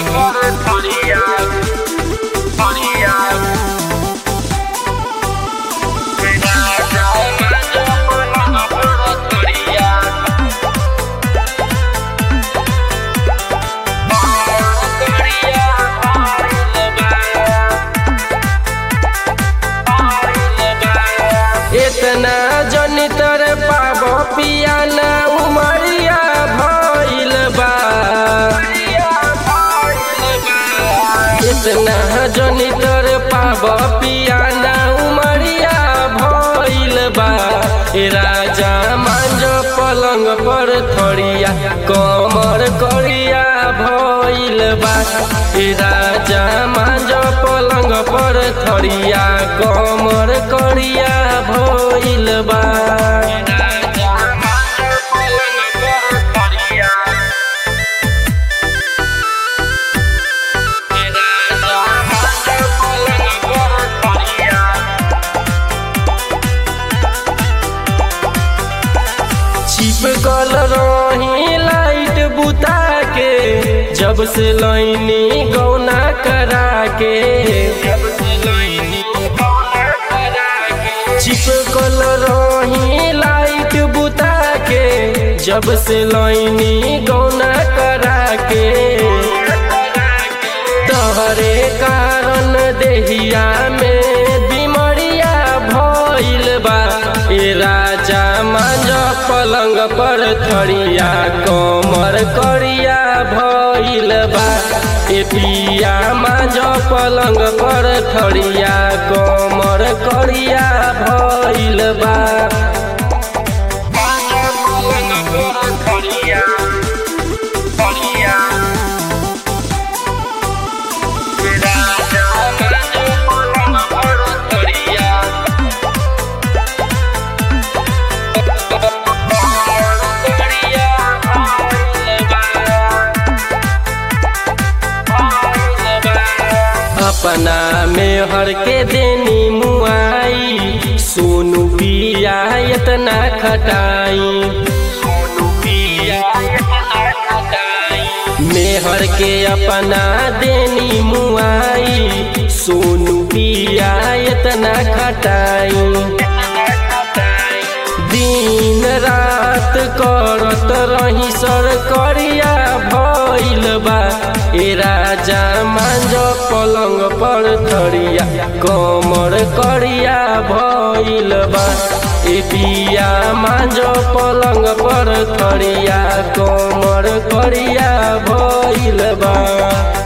इतना जनी तर पाब पियाना उमरिया भइल बा इतना जनी तर पाब पियाना उमरिया भइल बा ए राजा मांज पलंग पर थरिया कमर करिया भइल बा ए राजा मांज पलंग पर थरिया कमर करिया भइल बा चिपकल रही लाइट बुता के जब से लैनी गौना करा के चिपकल रही लाइट बुता के जब से लैनी गौना करा के तहरे कारण देहिया में बीमरिया भइल बा ए राजा मांज पलंग पर थरिया कमर करिया भइल बा ए पिया मांज पलंग पर थरिया कमर करिया भइल बा अपना में हर के देनी मुआई सोनू पिया इतना खटाई मेहर के अपना देनी मुआई सोनू पिया इतना खटाई दिन रात करत रही सर करिया भइल बा ए राजा मांज पलंग पर थरिया कमर करिया भइल बा ए पिया मांज पलंग पर थरिया कमर करिया भइल बा